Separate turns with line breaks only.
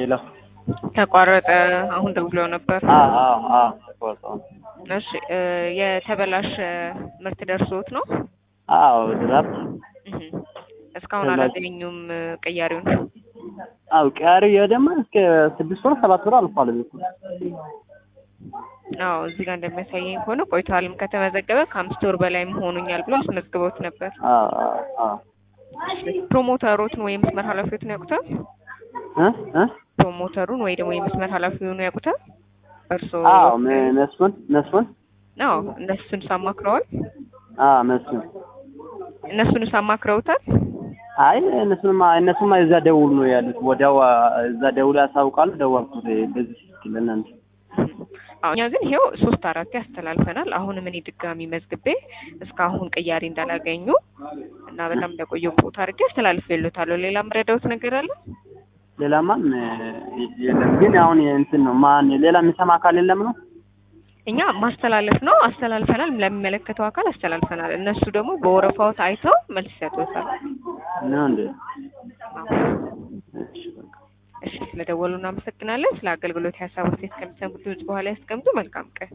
ሄሎ
ተቋረጠ። አሁን ደውለው ነበር።
አዎ አዎ አዎ ተቆርጧል።
እሺ እ የተበላሸ ምርት ደርሶት ነው?
አዎ ድራፍት
እህ እስካሁን
ተበላሸ።
አላገኙም እ ቅያሬውን?
አዎ ቀሪ ደግሞ እስከ ስድስት ወር ሰባት ወር አልፏል። ቤቱ
አዎ እዚህ ጋር እንደሚያሳየኝ ከሆነ ቆይቷልም ከተመዘገበ ከአምስት ወር በላይም ሆኖኛል ብሎ አስመዝግበውት ነበር።
አዎ አዎ አዎ
ፕሮሞተሮትን ወይም መስመር ኃላፊዎትን ያውቁታል?
እ እ
ፕሮሞተሩን ወይ ደግሞ የመስመር ኃላፊውን ያውቁታል? እርስዎ?
አዎ ም- መስፍን መስፍን
አዎ እነሱን ሳማክረዋል?
አዎ መስፍን
እነሱን ሳማክረውታል?
አይ እነሱንማ እነሱማ እዛ ደውል ነው ያሉት። ወዲያው አ፣ እዛ ደውል ያሳውቃሉ። ደወልኩት በዚህ ስልክ ለእናንተ
አዎ እኛ ግን ይሄው ሶስት አራት ያስተላልፈናል። አሁንም እኔ ድጋሚ መዝግቤ እስካሁን ቅያሬ እንዳላገኙ እና በጣም እንደቆየው ቦታ አድርጌ አስተላልፌልዎታለሁ። ሌላ የምረዳዎት ነገር አለ?
ሌላማን የለም። ግን አሁን እንትን ነው ማን ሌላ የሚሰማ አካል የለም ነው
እኛ ማስተላለፍ ነው አስተላልፈናል፣ ለሚመለከተው አካል አስተላልፈናል። እነሱ ደግሞ በወረፋዎት አይተው መልስ ይሰጡታል።
ነው እንዴ?
አዎ።
እሺ በቃ
እሺ ስለደወሉ እናመሰግናለን። ስለ አገልግሎት ሀሳብ አስተያየት ከሚሰሙት ድምጽ በኋላ ያስቀምጡ። መልካም ቀን።